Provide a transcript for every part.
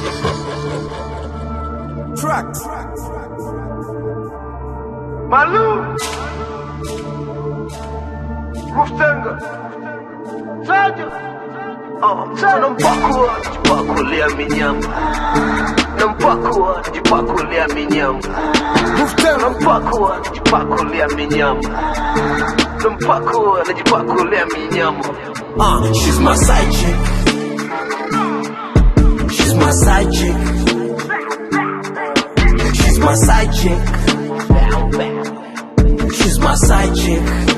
Tracks. Malou Muftenga Saja Nampakua jipakulia minyama Nampakua jipakulia minyama Muftenga. Nampakua jipakulia minyama Nampakua najipakulia minyama Uh, she's my side chick. She's my side chick. She's my side chick. She's my side chick.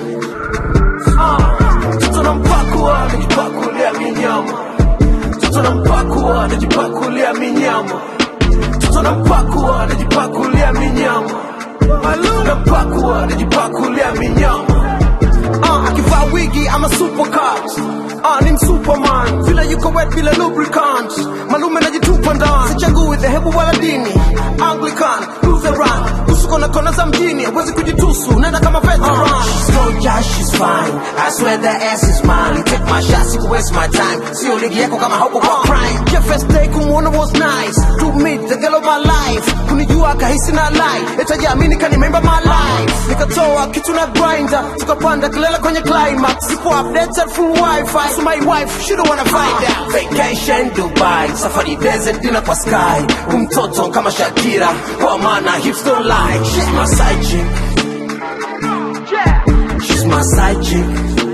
Mtoto nampakua najipakulia minyama Mtoto nampakua najipakulia minyama Mtoto nampakua najipakulia minyama Malou nampakua najipakulia minyama Uh, akivaa wigi ama supercut uh, ni msuperman vile yuko wet bila lubricant malume najitupa ndani sichagui dhehebu wala dini anglican lutheran usuko na kona za mjini huwezi kujitusu nenda kama veteran uh, she's gorgeous, she's fine I swear the ass is mine take my shots you waste my time sio ligi yako kama hauko kwa prime yeah, first day kumuona was nice to meet the girl of my life kunijua kahisi na lie etajaamini kanimemba my life nikatoa kitu na grinder tukapanda kilele kwenye climax sipo updated full wifi so my wife she don't wanna find out vacation Dubai safari desert dinner kwa sky umtoto kama Shakira kwa maana hips don't lie she's my side chick she's my side chick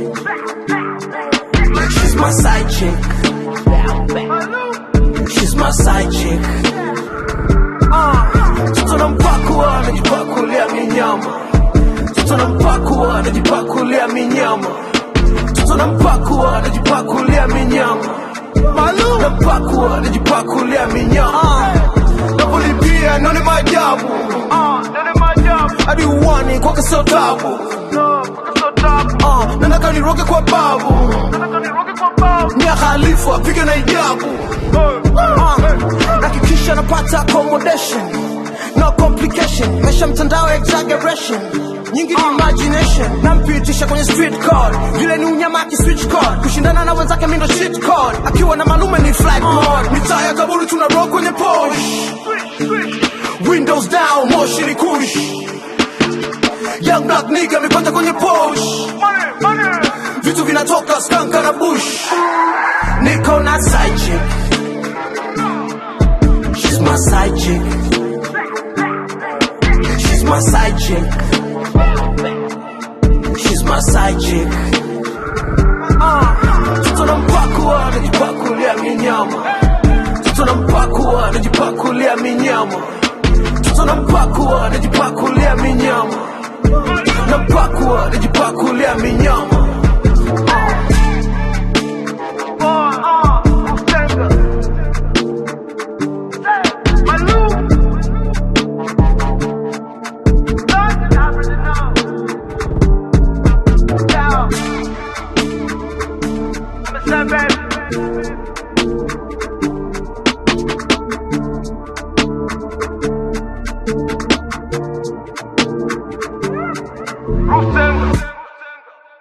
she's my side chick she's my side chick Mtoto nampakua najipakulia minyama Mtoto nampakua najipakulia minyama Mtoto nampakua najipakulia minyama Malou nampakua najipakulia minyama Napolipia none maajabu hadi uwani kwake sio tabu Ah, nataka niroge kwa babu Mia Khalifa apige na ijabu Ah, nakikisha napata accommodation no complication mesha mtandao exaggeration nyingi ni imagination nampitisha kwenye street code vile ni unyama switch code kushindana na wenzake mindo shit code akiwa na malume ni flight mode mitaa ya kaburi tuna rock kwenye posh windows down moshi ni kush young black nigga amepata kwenye posh vitu vinatoka skanka na bush niko na side chick she's my side chick she's my side chick she's my side chick mtoto nampakua najipakulia minyama mtoto nampakua najipakulia minyama mtoto nampakua najipakulia minyama nampakua najipakulia minyama